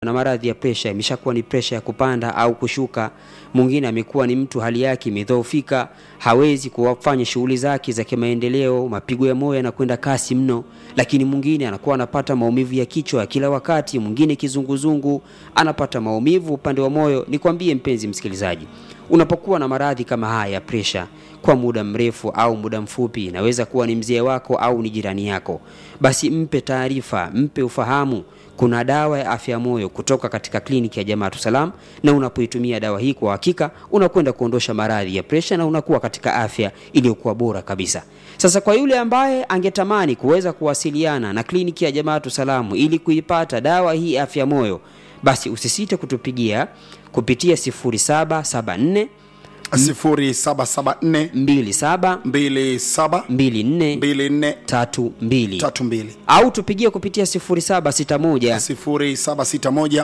na maradhi ya presha imeshakuwa ni presha ya kupanda au kushuka. Mwingine amekuwa ni mtu hali yake imedhoofika, hawezi kufanya shughuli zake za kimaendeleo, mapigo ya moyo yanakwenda kasi mno. Lakini mwingine anakuwa anapata maumivu ya kichwa kila wakati, mwingine kizunguzungu, anapata maumivu upande wa moyo. Nikwambie mpenzi msikilizaji, unapokuwa na maradhi kama haya ya presha kwa muda mrefu au muda mfupi, inaweza kuwa ni mzee wako au ni jirani yako, basi mpe taarifa, mpe ufahamu kuna dawa ya afya ya moyo kutoka katika kliniki ya Jamaatu Salam, na unapoitumia dawa hii kwa hakika unakwenda kuondosha maradhi ya presha na unakuwa katika afya iliyokuwa bora kabisa. Sasa kwa yule ambaye angetamani kuweza kuwasiliana na kliniki ya Jamaatu Salamu ili kuipata dawa hii afya ya moyo, basi usisite kutupigia kupitia 0774 0774 27 27 24 24 32 32 au tupigie kupitia 0761 0761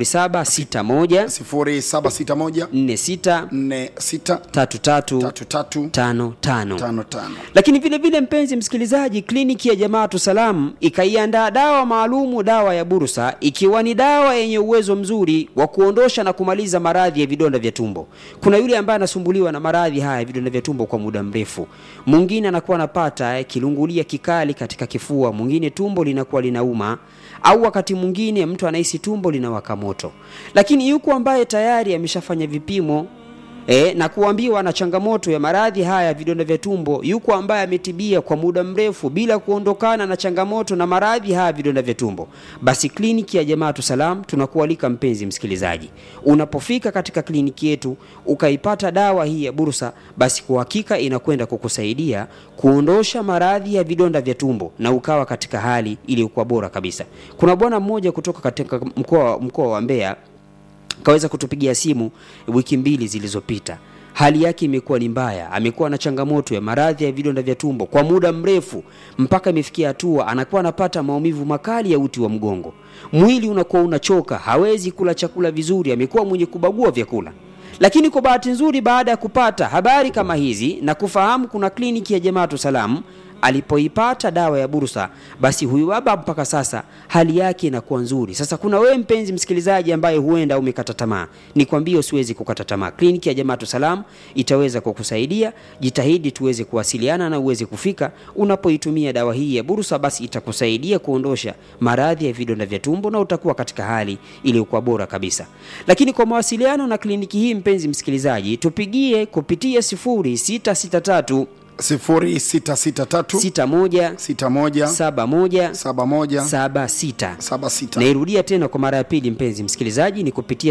0761 0761 46 46 33 33 55 55 lakini vile vile mpenzi msikilizaji kliniki ya jamaatu salam ikaiandaa dawa maalumu dawa ya bursa ikiwa ni dawa yenye uwezo mzuri wa kuondosha na kumaliza maradhi ya vidonda vya tumbo kuna yule ambaye anasumbuliwa na maradhi haya ya vidonda vya tumbo kwa muda mrefu mwingine anakuwa anapata eh, kilungulia kikali katika kifua mwingine tumbo linakuwa linauma au wakati mwingine mtu anahisi tumbo linawaka moto lakini yuko ambaye tayari ameshafanya vipimo E, na kuambiwa na changamoto ya maradhi haya ya vidonda vya tumbo. Yuko ambaye ametibia kwa muda mrefu bila kuondokana na changamoto na maradhi haya ya vidonda vya tumbo. Basi kliniki ya Jamaatu Salam tunakualika mpenzi msikilizaji, unapofika katika kliniki yetu ukaipata dawa hii ya bursa, basi kwa hakika inakwenda kukusaidia kuondosha maradhi ya vidonda vya tumbo na ukawa katika hali iliyokuwa bora kabisa. Kuna bwana mmoja kutoka katika mkoa mkoa wa Mbeya kaweza kutupigia simu wiki mbili zilizopita. Hali yake imekuwa ni mbaya, amekuwa na changamoto ya maradhi ya vidonda vya tumbo kwa muda mrefu, mpaka imefikia hatua anakuwa anapata maumivu makali ya uti wa mgongo, mwili unakuwa unachoka, hawezi kula chakula vizuri, amekuwa mwenye kubagua vyakula. Lakini kwa bahati nzuri, baada ya kupata habari kama hizi na kufahamu kuna kliniki ya Jamaatu Salam alipoipata dawa ya bursa, basi huyu baba mpaka sasa hali yake inakuwa nzuri. Sasa kuna wewe mpenzi msikilizaji ambaye huenda umekata tamaa, nikwambie usiwezi kukata tamaa. Kliniki ya Jamaatu Salam itaweza kukusaidia. Jitahidi tuweze kuwasiliana na uweze kufika. Unapoitumia dawa hii ya bursa, basi itakusaidia kuondosha maradhi ya vidonda vya tumbo na utakuwa katika hali iliyokuwa bora kabisa. Lakini kwa mawasiliano na kliniki hii, mpenzi msikilizaji, tupigie kupitia 0663 0663 61 61 71 71 76 76 nairudia tena kwa mara ya pili mpenzi msikilizaji ni kupitia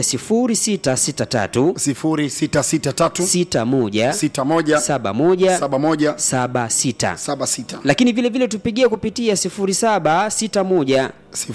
0663 0663 61 61 71 71 76 76 lakini vile vile tupigie kupitia 0761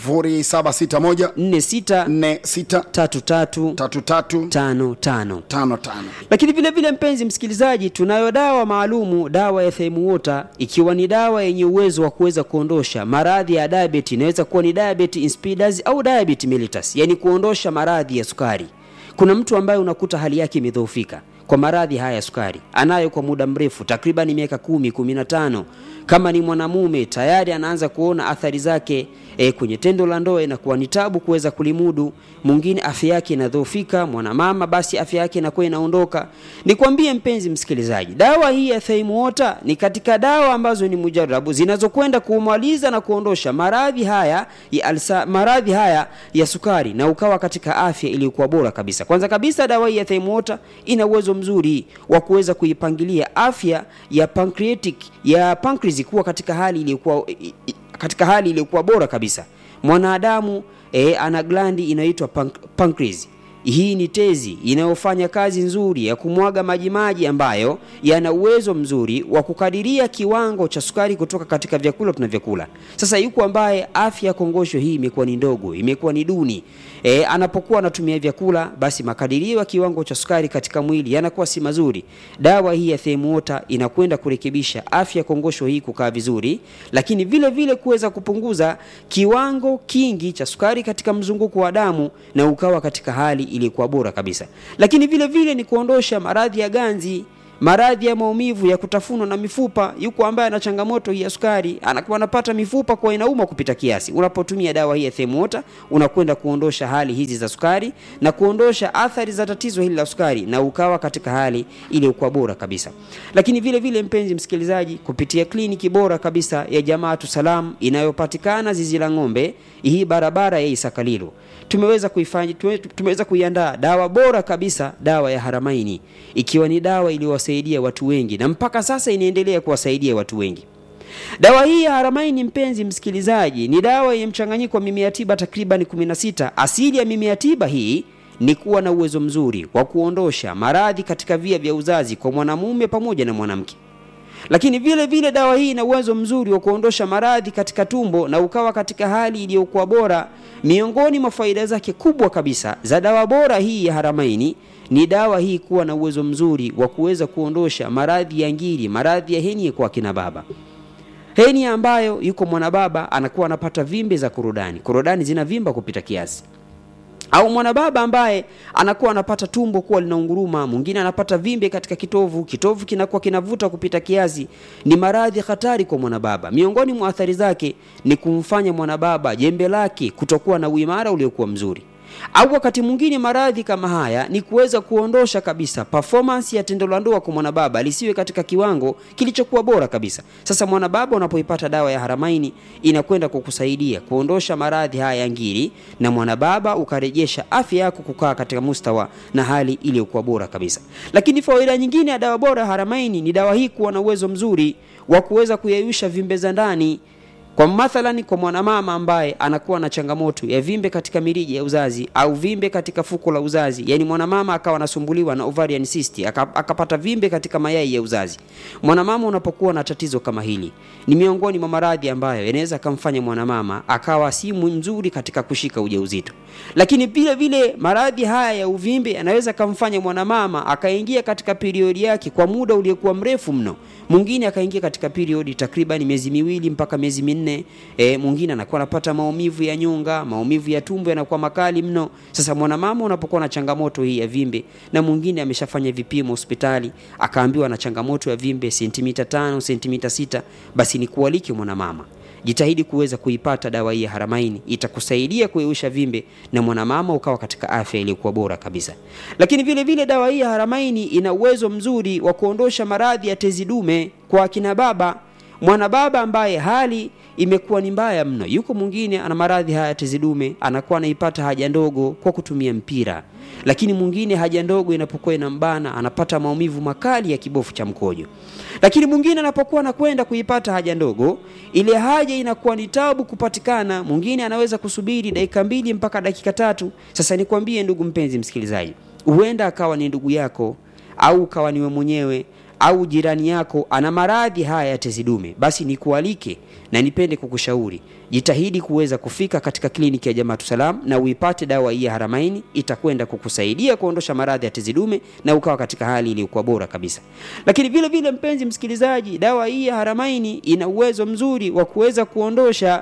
0761 46 46 33 33 55 55 lakini vile vile mpenzi msikilizaji tunayo dawa maalumu dawa ya Theimuwater ikiwa ni dawa yenye uwezo wa kuweza kuondosha maradhi ya diabetes inaweza kuwa ni diabetes insipidus au diabetes mellitus yani kuondosha maradhi ya sukari kuna mtu ambaye unakuta hali yake imedhoofika kwa maradhi haya ya sukari anayo kwa muda mrefu takriban miaka kumi kumi na tano kama ni mwanamume tayari anaanza kuona athari zake e, kwenye tendo la ndoa inakuwa ni tabu kuweza kulimudu mwingine afya yake inadhoofika mwanamama basi afya yake inakuwa inaondoka nikwambie mpenzi msikilizaji dawa hii ya Theimuwater ni katika dawa ambazo ni mujarabu zinazokwenda kumaliza na kuondosha maradhi haya ya alsa, maradhi haya ya sukari na ukawa katika afya iliyokuwa bora kabisa kwanza kabisa dawa hii ya Theimuwater ina uwezo mzuri wa kuweza kuipangilia afya ya pancreatic ya pancreas kuwa katika hali iliyokuwa katika hali iliyokuwa bora kabisa mwanadamu e, ana glandi inaitwa pank, pancreas hii ni tezi inayofanya kazi nzuri ya kumwaga majimaji ambayo yana uwezo mzuri wa kukadiria kiwango cha sukari kutoka katika vyakula tunavyokula. Sasa yuko ambaye afya ya kongosho hii imekuwa ni ndogo, imekuwa ni duni. E, anapokuwa anatumia vyakula basi makadirio ya kiwango cha sukari katika mwili yanakuwa si mazuri. Dawa hii ya Theimuwater inakwenda kurekebisha afya ya kongosho hii kukaa vizuri, lakini vile vile kuweza kupunguza kiwango kingi cha sukari katika mzunguko wa damu na ukawa katika hali iliyokuwa bora kabisa. Lakini vile vile ni kuondosha maradhi ya ganzi maradhi ya maumivu ya kutafunwa na mifupa. Yuko ambaye ana changamoto hii ya sukari, anakuwa anapata mifupa kwa inauma kupita kiasi. Unapotumia dawa hii ya Themwater unakwenda kuondosha hali hizi za sukari na kuondosha athari za tatizo hili la sukari, na ukawa katika hali iliyokuwa bora kabisa. Lakini vile vile, mpenzi msikilizaji, kupitia kliniki bora kabisa ya Jamaatu Salam inayopatikana zizi la ng'ombe, hii barabara ya Isakalilo, tumeweza kuifanya tumeweza kuiandaa dawa bora kabisa, dawa ya Haramaini, ikiwa ni dawa iliyowasaidia watu wengi na mpaka sasa inaendelea kuwasaidia watu wengi. Dawa hii ya Haramaini, mpenzi msikilizaji, ni dawa yenye mchanganyiko wa mimea tiba takriban 16. Asili ya mimea tiba hii ni kuwa na uwezo mzuri wa kuondosha maradhi katika via vya uzazi kwa mwanamume pamoja na mwanamke lakini vile vile dawa hii ina uwezo mzuri wa kuondosha maradhi katika tumbo na ukawa katika hali iliyokuwa bora. Miongoni mwa faida zake kubwa kabisa za dawa bora hii ya Haramaini ni dawa hii kuwa na uwezo mzuri wa kuweza kuondosha maradhi ya ngiri, maradhi ya henia kwa kina baba. Henia ambayo yuko mwanababa anakuwa anapata vimbe za korodani, korodani zinavimba kupita kiasi au mwanababa ambaye anakuwa anapata tumbo kuwa linaunguruma, mwingine anapata vimbe katika kitovu, kitovu kinakuwa kinavuta kupita kiasi. Ni maradhi hatari kwa mwanababa. Miongoni mwa athari zake ni kumfanya mwanababa jembe lake kutokuwa na uimara uliokuwa mzuri, au wakati mwingine maradhi kama haya ni kuweza kuondosha kabisa performance ya tendo la ndoa kwa mwanababa lisiwe katika kiwango kilichokuwa bora kabisa. Sasa mwanababa, unapoipata dawa ya Haramaini inakwenda kukusaidia kuondosha maradhi haya ya ngiri, na mwanababa ukarejesha afya yako kukaa katika mustawa na hali iliyokuwa bora kabisa. Lakini faida nyingine ya dawa bora Haramaini ni dawa hii kuwa na uwezo mzuri wa kuweza kuyeyusha vimbe za ndani kwa mathalani, kwa mwanamama ambaye anakuwa na changamoto ya vimbe katika mirija ya uzazi au vimbe katika fuko la uzazi, yani mwanamama akawa anasumbuliwa na ovarian cyst akapata vimbe katika mayai ya uzazi. Mwanamama unapokuwa na tatizo kama hili, ni miongoni mwa maradhi ambayo yanaweza kumfanya mwanamama akawa si mzuri katika kushika ujauzito. Lakini vile vile maradhi haya ya uvimbe yanaweza kumfanya mwanamama akaingia katika periodi yake kwa muda uliokuwa mrefu mno. Mwingine akaingia katika periodi takriban miezi miwili mpaka miezi minne. E, mwingine anakuwa anapata maumivu ya nyonga, maumivu ya tumbo yanakuwa makali mno. Sasa mwanamama unapokuwa na changamoto hii ya vimbe, na mwingine ameshafanya vipimo hospitali akaambiwa na changamoto ya vimbe sentimita tano, sentimita sita, basi ni kualike mwanamama jitahidi kuweza kuipata dawa hii ya Haramaini, itakusaidia kueusha vimbe na mwanamama ukawa katika afya iliyokuwa bora kabisa. Lakini vile vile dawa hii ya Haramaini ina uwezo mzuri wa kuondosha maradhi ya tezi dume kwa akina baba. Mwanababa ambaye hali imekuwa ni mbaya mno, yuko mwingine ana maradhi haya tezi dume, anakuwa anaipata haja ndogo kwa kutumia mpira, lakini mwingine haja ndogo inapokuwa inambana anapata maumivu makali ya kibofu cha mkojo lakini mwingine anapokuwa anakwenda kuipata haja ndogo, ile haja inakuwa ni tabu kupatikana. Mwingine anaweza kusubiri dakika mbili mpaka dakika tatu. Sasa nikwambie ndugu mpenzi msikilizaji, huenda akawa ni ndugu yako au ukawa niwe mwenyewe au jirani yako ana maradhi haya ya tezi dume, basi nikualike na nipende kukushauri jitahidi kuweza kufika katika kliniki ya Jamaatu Salam na uipate dawa hii ya Haramaini. Itakwenda kukusaidia kuondosha maradhi ya tezi dume na ukawa katika hali iliyokuwa bora kabisa. Lakini vile vile, mpenzi msikilizaji, dawa hii ya Haramaini ina uwezo mzuri wa kuweza kuondosha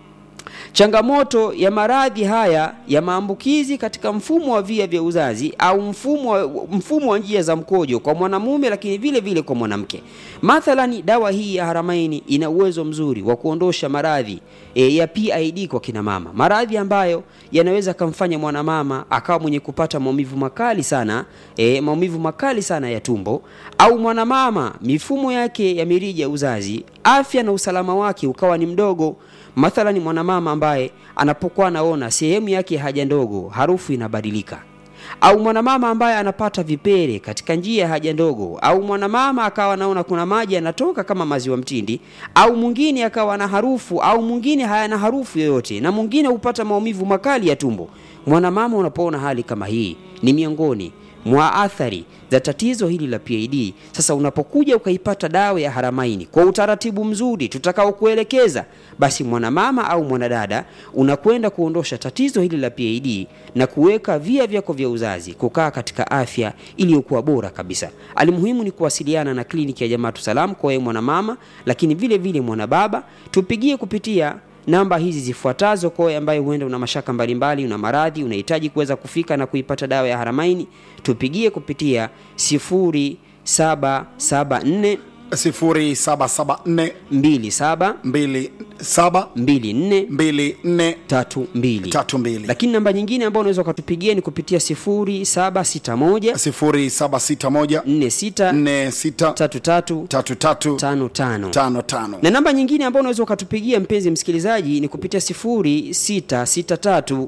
changamoto ya maradhi haya ya maambukizi katika mfumo wa via vya uzazi au mfumo wa, mfumo wa njia za mkojo kwa mwanamume, lakini vile vile kwa mwanamke. Mathalani, dawa hii ya Haramaini ina uwezo mzuri wa kuondosha maradhi e, ya PID kwa kina mama, maradhi ambayo yanaweza kumfanya mwanamama akawa mwenye kupata maumivu makali sana e, maumivu makali sana ya tumbo, au mwanamama mifumo yake ya mirija ya uzazi, afya na usalama wake ukawa ni mdogo Mathalani, mwanamama ambaye anapokuwa anaona sehemu yake ya haja ndogo harufu inabadilika, au mwanamama ambaye anapata vipele katika njia ya haja ndogo, au mwanamama akawa anaona kuna maji yanatoka kama maziwa mtindi, au mwingine akawa na harufu, au mwingine hayana harufu yoyote, na mwingine hupata maumivu makali ya tumbo. Mwanamama unapoona hali kama hii, ni miongoni mwa athari za tatizo hili la PID. Sasa unapokuja ukaipata dawa ya Haramaini kwa utaratibu mzuri tutakaokuelekeza, basi mwanamama au mwanadada unakwenda kuondosha tatizo hili la PID na kuweka via vyako vya uzazi kukaa katika afya iliyokuwa bora kabisa. Alimuhimu ni kuwasiliana na kliniki ya Jamaatu Salam kwa wewe mwanamama, lakini vile vile mwanababa, tupigie kupitia namba hizi zifuatazo kwa ambaye huenda una mashaka mbalimbali, una maradhi, unahitaji kuweza kufika na kuipata dawa ya Haramaini, tupigie kupitia sifuri 0774 0774 27 27 24 24 tatu mbili 32 lakini namba nyingine ambayo unaweza ukatupigia ni kupitia 0761 0761 46 46 33 33 55 55 na namba nyingine ambayo unaweza ukatupigia mpenzi msikilizaji ni kupitia 0663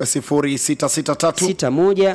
0663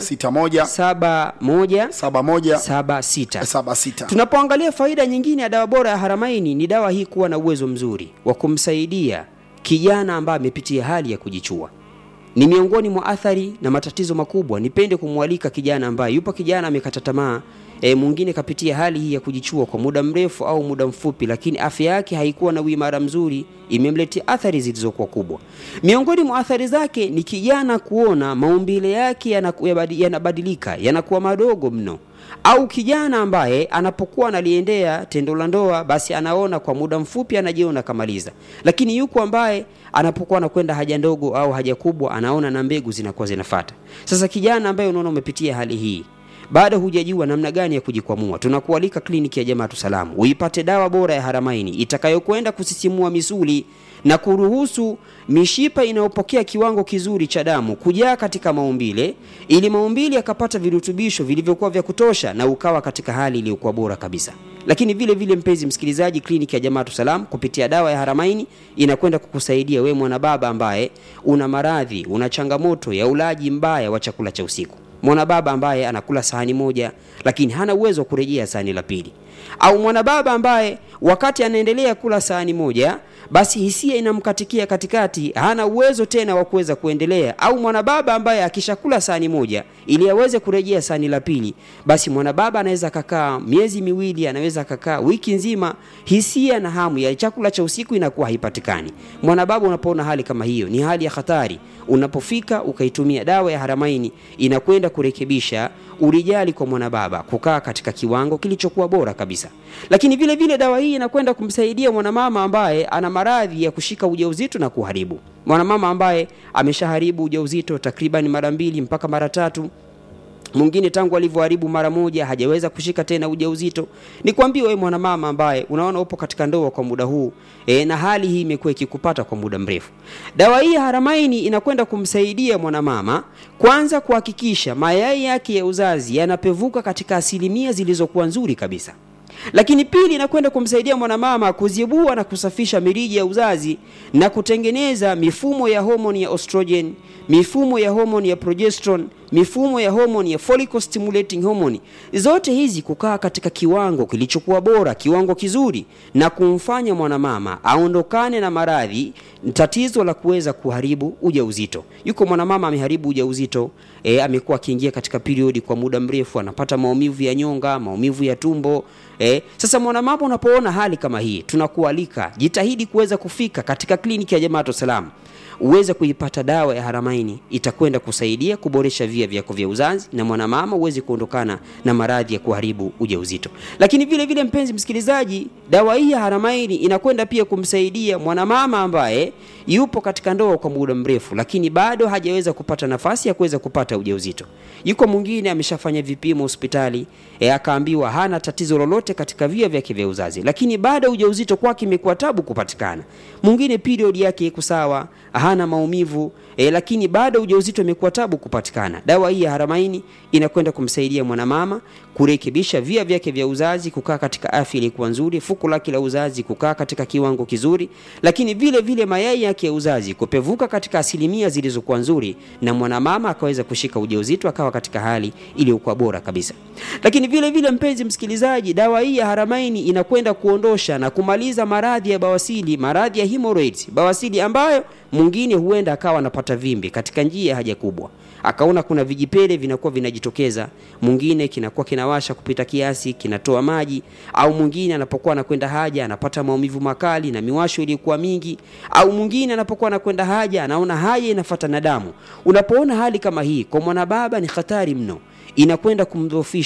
61 61 71 71 76 76 tunapoangalia faida nyingine ya dawa bora ya haramaini ni dawa hii kuwa na uwezo mzuri wa kumsaidia kijana ambaye amepitia hali ya kujichua ni miongoni mwa athari na matatizo makubwa nipende kumwalika kijana ambaye yupo kijana amekata tamaa e, mwingine kapitia hali hii ya kujichua kwa muda mrefu au muda mfupi lakini afya yake haikuwa na uimara mzuri imemletea athari zilizokuwa kubwa miongoni mwa athari zake ni kijana kuona maumbile yake yanaku- yabadi- yanabadilika yanakuwa madogo mno au kijana ambaye anapokuwa analiendea tendo la ndoa basi anaona kwa muda mfupi anajiona kamaliza lakini yuko ambaye anapokuwa anakwenda haja ndogo au haja kubwa anaona na mbegu zinakuwa zinafata sasa kijana ambaye unaona umepitia hali hii bado hujajua namna gani ya kujikwamua tunakualika kliniki ya jamaatu salamu uipate dawa bora ya haramaini itakayokwenda kusisimua misuli na kuruhusu mishipa inayopokea kiwango kizuri cha damu kujaa katika maumbile ili maumbile yakapata virutubisho vilivyokuwa vya kutosha na ukawa katika hali iliyokuwa bora kabisa lakini vile vile mpenzi msikilizaji kliniki ya jamaatu salam kupitia dawa ya haramaini inakwenda kukusaidia we mwanababa ambaye una maradhi una changamoto ya ulaji mbaya wa chakula cha usiku mwanababa ambaye anakula sahani moja lakini hana uwezo wa kurejea sahani la pili au mwanababa ambaye wakati anaendelea kula sahani moja basi hisia inamkatikia katikati hana uwezo tena wa kuweza kuendelea au mwanababa ambaye akishakula sahani moja ili aweze kurejea sahani la pili basi mwanababa anaweza akakaa miezi miwili anaweza akakaa wiki nzima hisia na hamu ya chakula cha usiku inakuwa haipatikani mwanababa unapoona hali kama hiyo ni hali ya hatari unapofika ukaitumia dawa ya haramaini inakwenda kurekebisha urijali kwa mwanababa kukaa katika kiwango kilichokuwa bora kabisa lakini vile vile dawa hii inakwenda kumsaidia mwanamama ambaye ana maradhi ya kushika ujauzito na kuharibu mwanamama ambaye ameshaharibu ujauzito takriban mara mbili mpaka mara tatu mwingine tangu alivyoharibu mara moja hajaweza kushika tena ujauzito nikwambie wewe mwanamama ambaye unaona upo katika ndoa kwa muda huu e, na hali hii imekuwa ikikupata kwa muda mrefu dawa hii ya haramaini inakwenda kumsaidia mwanamama kwanza kuhakikisha mayai yake ya uzazi yanapevuka katika asilimia zilizokuwa nzuri kabisa lakini pili inakwenda kumsaidia mwanamama kuzibua na kusafisha mirija ya uzazi na kutengeneza mifumo ya homoni ya estrogen mifumo ya homoni ya progesterone mifumo ya homoni ya follicle stimulating hormone zote hizi kukaa katika kiwango kilichokuwa bora kiwango kizuri na kumfanya mwanamama aondokane na maradhi tatizo la kuweza kuharibu ujauzito yuko mwanamama ameharibu ujauzito e, amekuwa akiingia katika periodi kwa muda mrefu anapata maumivu ya nyonga maumivu ya tumbo e, sasa mwanamama unapoona hali kama hii tunakualika jitahidi kuweza kufika katika kliniki ya jamaatu salam uweze kuipata dawa ya haramaini itakwenda kusaidia kuboresha via vyako vya uzazi na mwanamama uweze kuondokana na maradhi ya kuharibu ujauzito lakini vile vile mpenzi msikilizaji dawa hii ya haramaini inakwenda pia kumsaidia mwanamama ambaye yupo katika ndoa kwa muda mrefu lakini bado hajaweza kupata nafasi ya kuweza kupata ujauzito yuko mwingine ameshafanya vipimo hospitali e, akaambiwa hana tatizo lolote katika via vyake vya uzazi lakini bado ujauzito kwake imekuwa tabu kupatikana mwingine period yake iko sawa hana maumivu e, lakini bado ujauzito imekuwa tabu kupatikana dawa hii ya haramaini inakwenda kumsaidia mwanamama kurekebisha via vyake vya uzazi kukaa katika afya iliyokuwa nzuri fuko lake la uzazi kukaa katika kiwango kizuri lakini vile vile mayai yake ya uzazi kupevuka katika asilimia zilizokuwa nzuri na mwanamama akaweza kushika ujauzito akawa katika hali iliyokuwa bora kabisa lakini vile vile mpenzi msikilizaji dawa hii ya haramaini inakwenda kuondosha na kumaliza maradhi ya bawasili maradhi ya hemorrhoids bawasili ambayo mwingine huenda akawa anapata vimbe katika njia ya haja kubwa akaona kuna vijipele vinakuwa vinajitokeza mwingine kinakuwa kinawasha kupita kiasi kinatoa maji au mwingine anapokuwa anakwenda haja anapata maumivu makali na miwasho iliyokuwa mingi au mwingine anapokuwa anakwenda haja anaona haja inafata na damu unapoona hali kama hii kwa mwanababa ni hatari mno inakwenda kumdhoofisha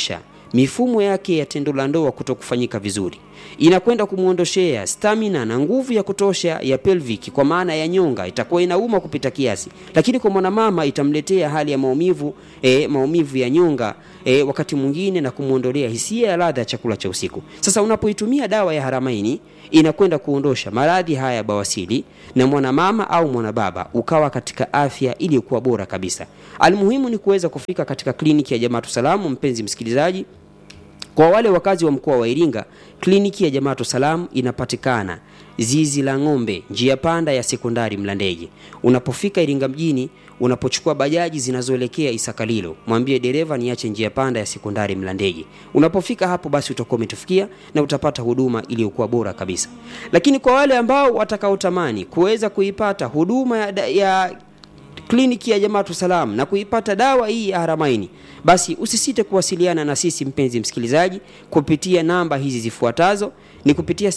mifumo yake ya tendo la ndoa kuto kufanyika vizuri. Inakwenda kumwondoshea stamina na nguvu ya kutosha ya pelvic, kwa maana ya nyonga itakuwa inauma kupita kiasi, lakini kwa mwanamama itamletea hali ya maumivu e, maumivu ya nyonga e, wakati mwingine na kumwondolea hisia ya ladha ya chakula cha usiku. Sasa unapoitumia dawa ya Haramaini inakwenda kuondosha maradhi haya ya bawasiri na mwanamama au mwanababa ukawa katika afya iliyokuwa bora kabisa. Almuhimu ni kuweza kufika katika kliniki ya Jamaatu Salamu, mpenzi msikilizaji. Kwa wale wakazi wa mkoa wa Iringa, kliniki ya Jamaatu Salam inapatikana zizi la ng'ombe, njia panda ya sekondari Mlandege. Unapofika Iringa mjini, unapochukua bajaji zinazoelekea Isakalilo, mwambie dereva niache njia panda ya sekondari Mlandege. Unapofika hapo, basi utakuwa umetufikia na utapata huduma iliyokuwa bora kabisa. Lakini kwa wale ambao watakaotamani kuweza kuipata huduma ya, ya kliniki ya Jamaatu Salam na kuipata dawa hii ya Haramaini, basi usisite kuwasiliana na sisi mpenzi msikilizaji, kupitia namba hizi zifuatazo, ni kupitia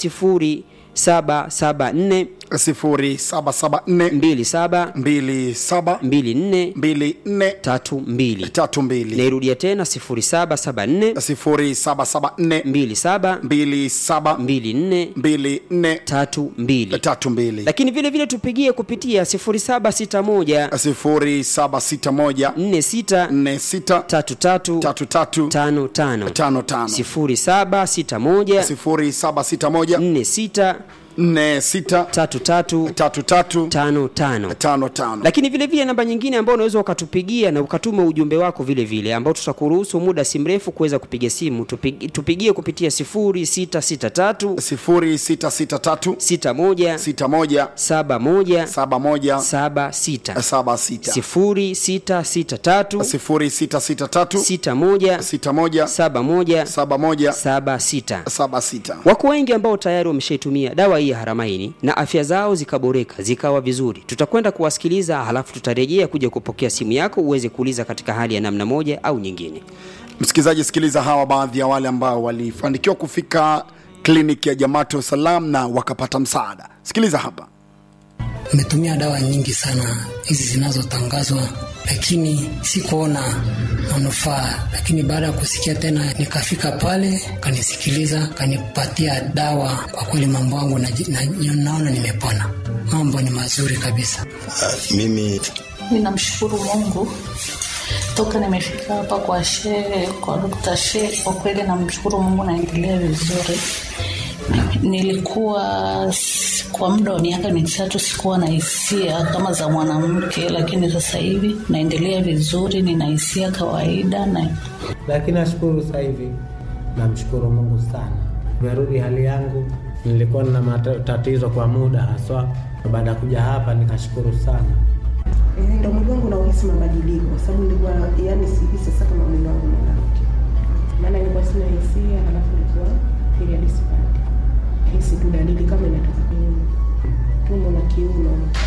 0774 0774 27 27 24 24 32. 32 Nairudia tena 0774 0774 27 27 24 24 32. 32 Lakini vile vile tupigie kupitia 0761 0761 46 46 33 33 55 55 0761 0761 46 46 33 33 55 55 lakini vile vile namba nyingine ambayo unaweza ukatupigia na ukatuma ujumbe wako vile vile ambao tutakuruhusu muda si mrefu kuweza kupiga simu tupig, tupigie kupitia 0663 0663 61 61 71 71 76 76 0663 0663 61 61 71 71 76 76 Wako wengi ambao tayari wameshaitumia dawa hii ya Haramaini na afya zao zikaboreka zikawa vizuri. Tutakwenda kuwasikiliza, halafu tutarejea kuja kupokea simu yako uweze kuuliza katika hali ya namna moja au nyingine. Msikilizaji, sikiliza hawa baadhi ya wale ambao walifanikiwa kufika kliniki ya Jamaatu Salam na wakapata msaada. Sikiliza hapa. Nimetumia dawa nyingi sana hizi zinazotangazwa, lakini sikuona manufaa. Lakini baada ya kusikia tena, nikafika pale, kanisikiliza, kanipatia dawa. Kwa kweli mambo yangu na, na, naona nimepona, mambo ni mazuri kabisa. Uh, mimi ninamshukuru Mungu toka nimefika hapa kwa shehe, kwa Dr. Shehe, kwa kweli namshukuru Mungu, naendelea vizuri. Nilikuwa s- kwa muda wa miaka mitatu sikuwa na hisia kama za mwanamke, lakini sasa hivi naendelea vizuri, nina hisia kawaida na lakini nashukuru sasa hivi, namshukuru Mungu sana, nimerudi hali yangu. Nilikuwa na matatizo kwa muda haswa, baada ya kuja hapa nikashukuru sana. Eh, ndo mwili wangu nauhisi mabadiliko kwa sababu nilikuwa yani sihisi sasa kama mwili wangu mwanamke, maana nilikuwa sina hisia, halafu nilikuwa period sipati hisi tu dalili kama inatoka kwenye tumbo na kiuno.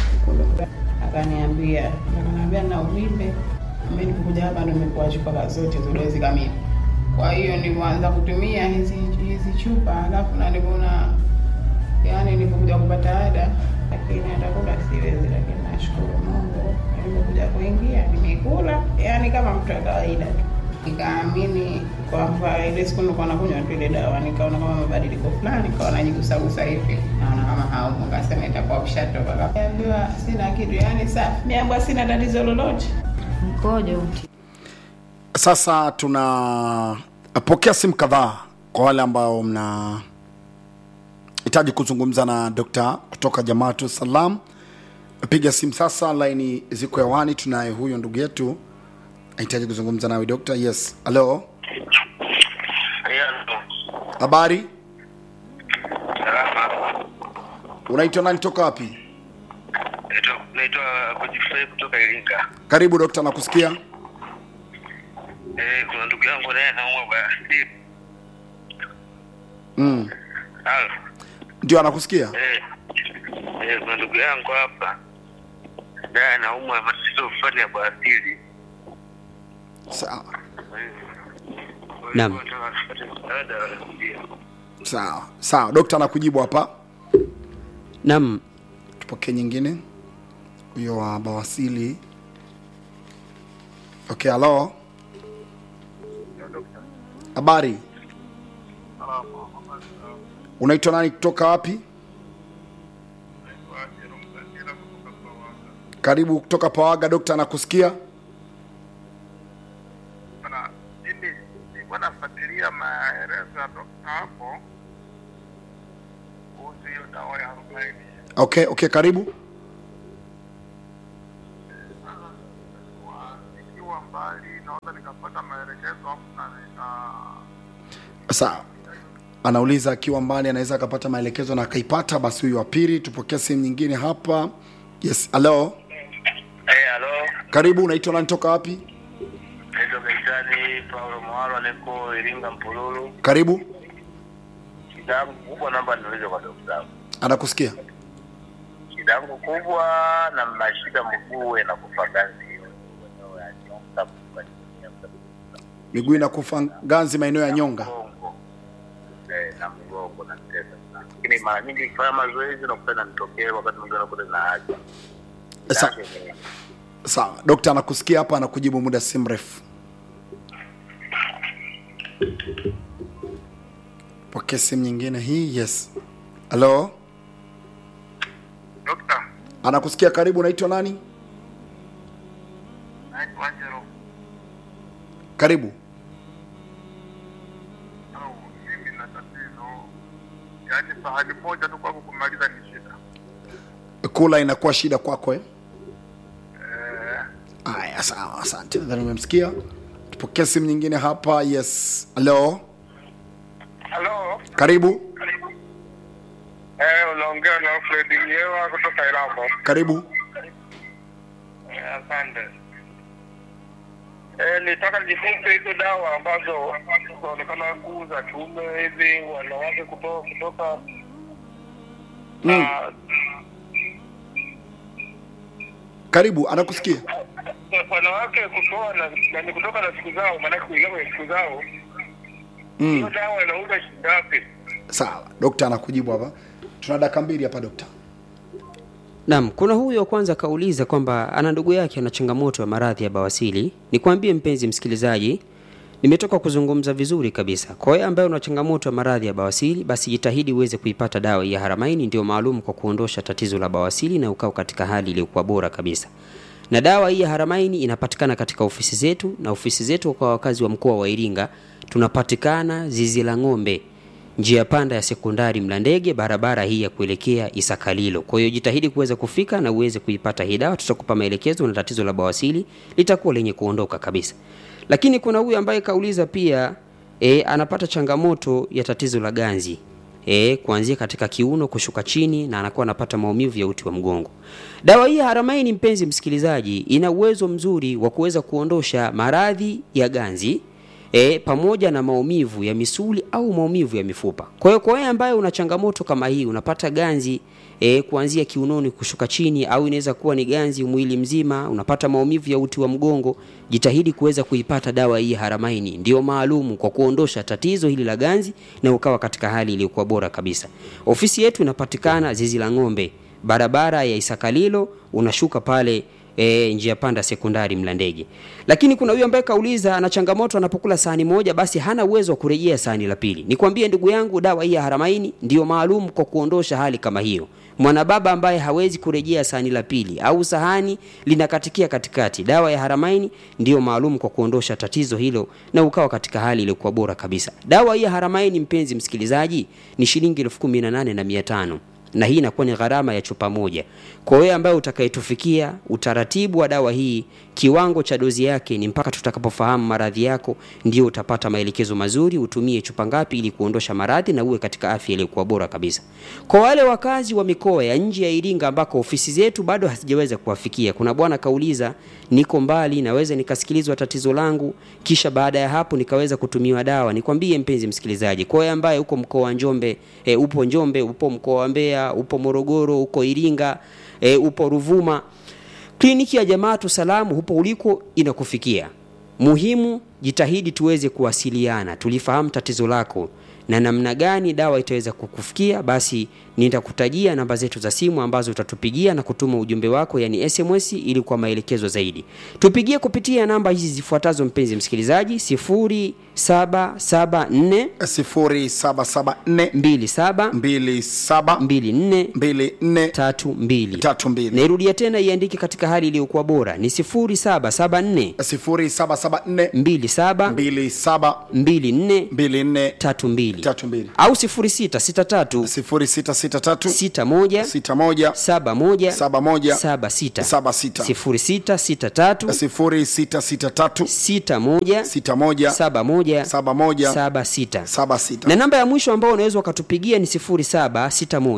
akaniambia akaniambia na uvimbe mimi nilipokuja hapa ndo nimekuwa chupa ka zote za dozi kamili kwa hiyo nilipoanza kutumia hizi hizi chupa alafu na nilipoona yani nilipokuja kupata ada lakini atakula siwezi lakini nashukuru mungu nilipokuja kuingia nimekula yani kama mtu wa kawaida tu nikaamini kwamba ile siku nilikuwa nakunywa tu ile dawa nikaona kama mabadiliko fulani nikawa najigusagusa hivi naona kama haumo kasema itakuwa ushatoka kaambiwa sina kitu yani safi miambwa sina tatizo lolote mkojo Sasa tunapokea simu kadhaa kwa wale ambao mna hitaji kuzungumza na dokta kutoka Jamaatu Salam. Piga simu sasa, laini ziko hewani. Tunaye huyo ndugu yetu anahitaji kuzungumza nawe dokta. Yes, halo, habari, Salama. unaitwa nani, toka wapi? Naitwa naitwa Godfrey kutoka Iringa. Karibu dokta, nakusikia. Eh, kuna ndugu yangu naye anaumwa basi. Mm, Halo. ndio anakusikia. Eh. Eh, kuna ndugu yangu hapa. Naye anaumwa matatizo fulani ya bawasiri. Sawa Naam. Nataka tupate msaada ndio. sawa sawa, dokta anakujibu hapa. Naam, Tupokee nyingine, huyo wa bawasili. Okay, halo, habari unaitwa nani kutoka wapi karibu kutoka pawaga dokta anakusikia Bwana, mimi nilikuwa nafuatilia maelezo ya dokta hapo kuhusu hiyo dawa ya arobaini. okay okay karibu Kwa- Nikiwa mbali naweza nikapata maelekezo hapo na nika sawa anauliza akiwa mbali anaweza akapata maelekezo na akaipata basi huyu wa pili tupokee simu nyingine hapa yes halo Eh, halo. karibu unaitwa nani toka wapi Naitwa Gaitani Paulo Mwalo, niko Iringa Mpululu. karibu Shida yangu kubwa, naomba niulize kwa dokta. anakusikia Shida yangu kubwa na mashida mguu na kufa ganzi. miguu inakufa ganzi maeneo ya nyonga Mgongo. Eh, na mgongo na tesa sana. Lakini mara nyingi nikifanya mazoezi nakuta inanitokea wakati mwingine nakuta na haja. Sa, sawa dokta anakusikia hapa anakujibu muda si mrefu pokea simu nyingine hii yes halo Dokta, anakusikia karibu unaitwa nani naitwa Angelo. karibu Au mimi na tatizo. Yaani sahani moja tu kwangu kumaliza ni shida. kula inakuwa shida kwako eh? Eh, aya sawa asante nadhani umemsikia tupokee simu nyingine hapa yes halo Halo. karibu Eh, unaongea na Fred Nyewa kutoka Irambo. karibu Eh, Asante. Eh, nitaka nijifunze hizo dawa ambazo zinaonekana kuuza kiume hivi wanawake kutoka kutoka mm. ah, karibu anakusikia wanawake kutoa na nani kutoka na siku zao, maanake kuingia kwenye siku zao. Hiyo mm. dawa inauza shilingi ngapi? sawa dokta anakujibu hapa tuna dakika mbili hapa dokta Naam, kuna huyo kwanza kauliza kwamba ana ndugu yake ana changamoto ya maradhi ya bawasili. Nikwambie mpenzi msikilizaji, nimetoka kuzungumza vizuri kabisa. Kwa hiyo ambaye una changamoto ya maradhi ya bawasili, basi jitahidi uweze kuipata dawa hii ya Haramaini, ndio maalum kwa kuondosha tatizo la bawasili na ukao katika hali iliyokuwa bora kabisa. Na dawa hii ya Haramaini inapatikana katika ofisi zetu, na ofisi zetu kwa wakazi wa mkoa wa Iringa tunapatikana zizi la ng'ombe njia panda ya sekondari Mlandege, barabara hii ya kuelekea Isakalilo. Kwa hiyo jitahidi kuweza kufika na uweze kuipata hii dawa, tutakupa maelekezo na tatizo la bawasili litakuwa lenye kuondoka kabisa. Lakini kuna huyu ambaye kauliza pia e, anapata changamoto ya tatizo la ganzi e, kuanzia katika kiuno kushuka chini na anakuwa anapata maumivu ya uti wa mgongo. Dawa hii ya Haramaini, mpenzi msikilizaji, ina uwezo mzuri wa kuweza kuondosha maradhi ya ganzi e, pamoja na maumivu ya misuli au maumivu ya mifupa. Kwa hiyo kwa wewe ambaye una changamoto kama hii, unapata ganzi e, kuanzia kiunoni kushuka chini, au inaweza kuwa ni ganzi mwili mzima, unapata maumivu ya uti wa mgongo, jitahidi kuweza kuipata dawa hii ya Haramaini, ndio maalumu kwa kuondosha tatizo hili la ganzi na ukawa katika hali iliyokuwa bora kabisa. Ofisi yetu inapatikana zizi la ng'ombe, barabara ya Isakalilo, unashuka pale e, njia panda sekondari Mlandege. Lakini kuna huyu ambaye kauliza ana changamoto anapokula sahani moja basi hana uwezo wa kurejea sahani la pili. Nikwambie ndugu yangu, dawa hii ya Haramaini ndio maalum kwa kuondosha hali kama hiyo. Mwanababa ambaye hawezi kurejea sahani la pili au sahani linakatikia katikati, dawa ya Haramaini ndio maalum kwa kuondosha tatizo hilo na ukawa katika hali iliyokuwa bora kabisa. Dawa hii ya Haramaini, mpenzi msikilizaji, ni shilingi elfu kumi na nane na mia tano na hii inakuwa ni gharama ya chupa moja. Kwa wewe ambaye utakayetufikia utaratibu wa dawa hii, kiwango cha dozi yake ni mpaka tutakapofahamu maradhi yako, ndio utapata maelekezo mazuri, utumie chupa ngapi ili kuondosha maradhi na uwe katika afya iliyokuwa bora kabisa. Kwa wale wakazi wa mikoa ya nje ya Iringa ambako ofisi zetu bado hazijaweza kuwafikia, kuna bwana kauliza, niko mbali, naweza nikasikilizwa tatizo langu, kisha baada ya hapo nikaweza kutumiwa dawa. Nikwambie mpenzi msikilizaji, kwa wewe ambaye uko mkoa wa Njombe, e, upo Njombe, upo mkoa wa Mbeya, upo Morogoro, uko Iringa, e, upo Ruvuma, kliniki ya Jamaatu Salamu hupo uliko inakufikia. Muhimu jitahidi tuweze kuwasiliana, tulifahamu tatizo lako na namna gani dawa itaweza kukufikia, basi nitakutajia namba zetu za simu ambazo utatupigia na kutuma ujumbe wako, yani SMS, ili kwa maelekezo zaidi. Tupigie kupitia namba hizi zifuatazo, mpenzi msikilizaji: 0774 0774 27 27 24 24 32. 32 Nairudia tena iandike katika hali iliyokuwa bora ni 0774 0774 27 27 24 24 32 32 au 0663 0663 61 61 71 71 76 76 0663 0663 61 61 71 71 76 76 na namba ya mwisho ambao unaweza ukatupigia ni 0761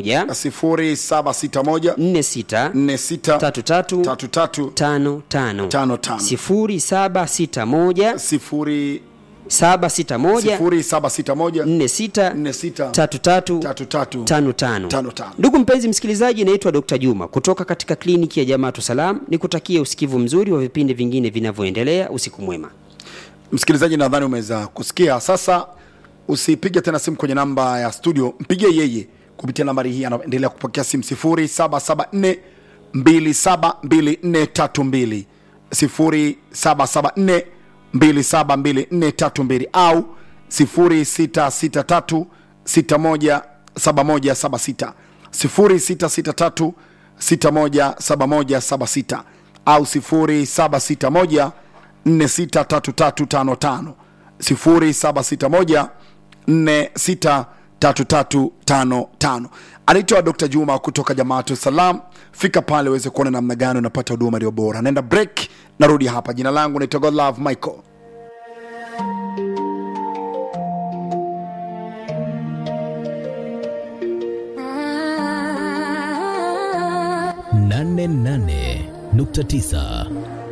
0761 46 46 33 33 55 55 0761 sifuri 761 0761 46 46 33 33 tano tano. Tano tano. Ndugu mpenzi msikilizaji, naitwa Dr. Juma kutoka katika kliniki ya Jamaatu Salam. Nikutakie usikivu mzuri wa vipindi vingine vinavyoendelea. Usiku mwema. msikilizaji nadhani umeweza kusikia sasa usipige tena simu kwenye namba ya studio mpigie yeye kupitia nambari hii anaendelea kupokea simu 0774 272432 0774 272432 au 0663 617176 0663 617176 au 0761 463355 0761 463355 anaitwa Dr. Juma kutoka Jamaatu Salam. Fika pale uweze kuona namna gani unapata huduma iliyo bora. Naenda break, narudi hapa. Jina langu naitwa Godlove Michael. nane nane nukta tisa